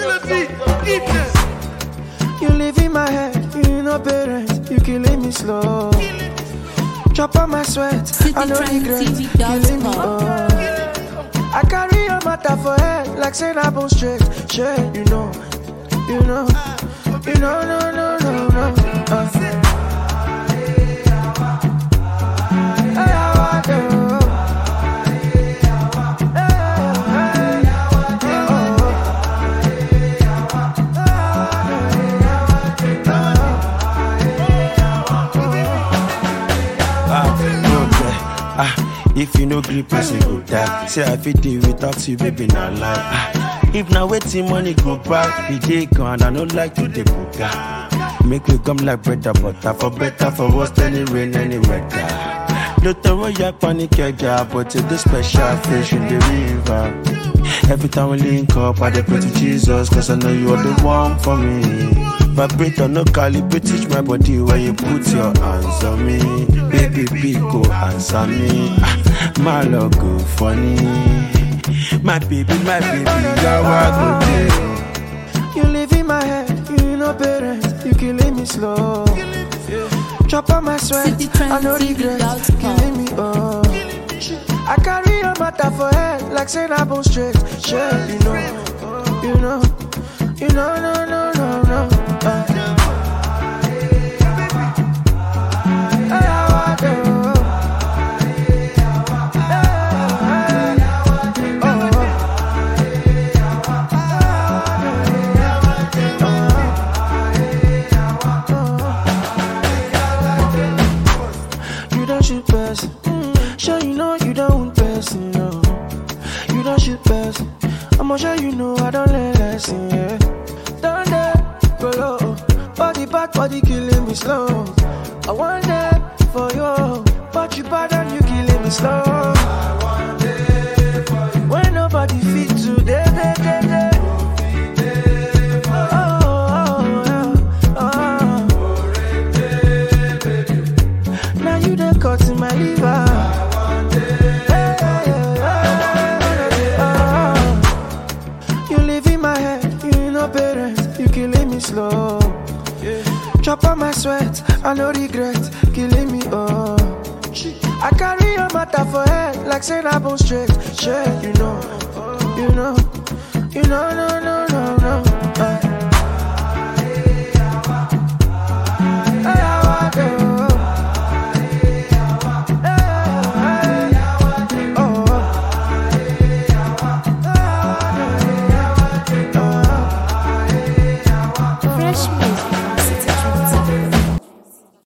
You live in my head, you no parent, you killing me slow. Chop on my sweat, I no regret, killing me oh. I carry your matter for head, like saying I bone straight, shit, you know, you know, you know, no, no, no, no. Uh. Hey, how I do? Ah, if you no grip, person go die. Say I fit deal without you, baby, not lie. Ah, if now waiting money go back, the day gone, I don't like to take buga. Make we come like bread and butter, for better, for worse, any rain, any weather. No throw your panic job, but to the special fish in the river. Every time we link up, I dey pray to Jesus, cause I know you are the one for me. Vibrate or no calibrate, teach my body where you put your hands on me. Baby, big go answer me. Ah, my love go funny. My baby, my baby, you're what go do. You live in my head, you no parent, you killing me slow. Chop on my sweat, I no regret, killing me oh. I carry your matter for head, like saying I bone straight, shit, you know, you know, you know, no, no, no, no. Uh. Hey, how I do? You don't shoot person. Sure you know you don't want person, no. You don't shoot person. I'ma sure you know I don't learn lesson, yeah. Down there, go low. Body bad, body killing me slow. I want that for you, but you bad and you killing me slow. When nobody fit today, day, day, day. Oh, oh, oh, oh. Now you done cut in my liver. Hey, hey, hey, oh. You live in my head, you no parent, you killing me slow. Chop on my sweat, I no regret, killing me oh. I carry your matter for head, like saying I bone straight, shit, you know, you know, you know, no,